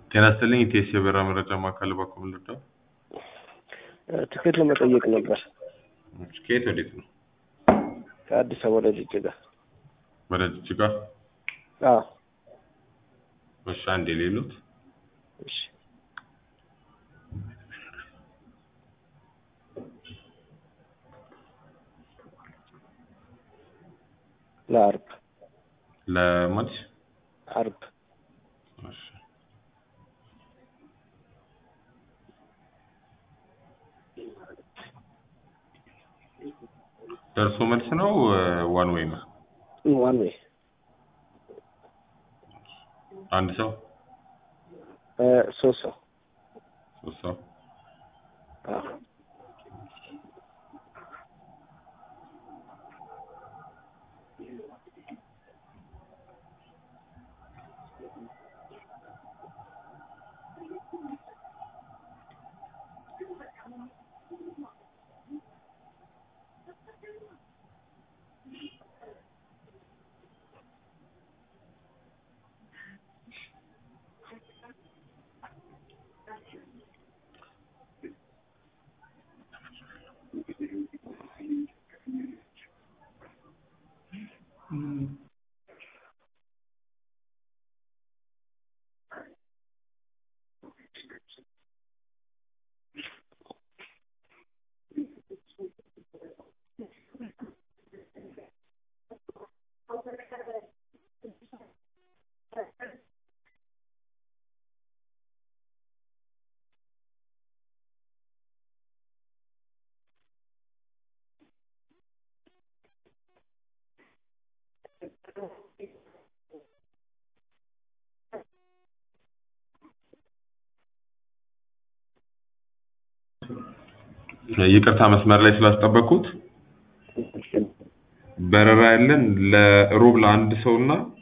ጤና ይስጥልኝ ኢቴስ የበረራ መረጃ ማዕከል በኩል ልርዳው? ትኬት ለመጠየቅ ነበር። ከየት ወዴት ነው? ከአዲስ አበባ ወደ ጅጅጋ። ወደ ጅጅጋ? አዎ። እሺ አንዴ ሌሉት እሺ። ለአርብ ለማች አርብ እሺ ደርሶ መልስ ነው ዋን ዌይ ነው? ዋን ዌይ አንድ ሰው ሶስት ሰው ሶስት ሰው አዎ። ይቅርታ መስመር ላይ ስላስጠበቅኩት በረራ ያለን ለሮብ ለአንድ ሰው እና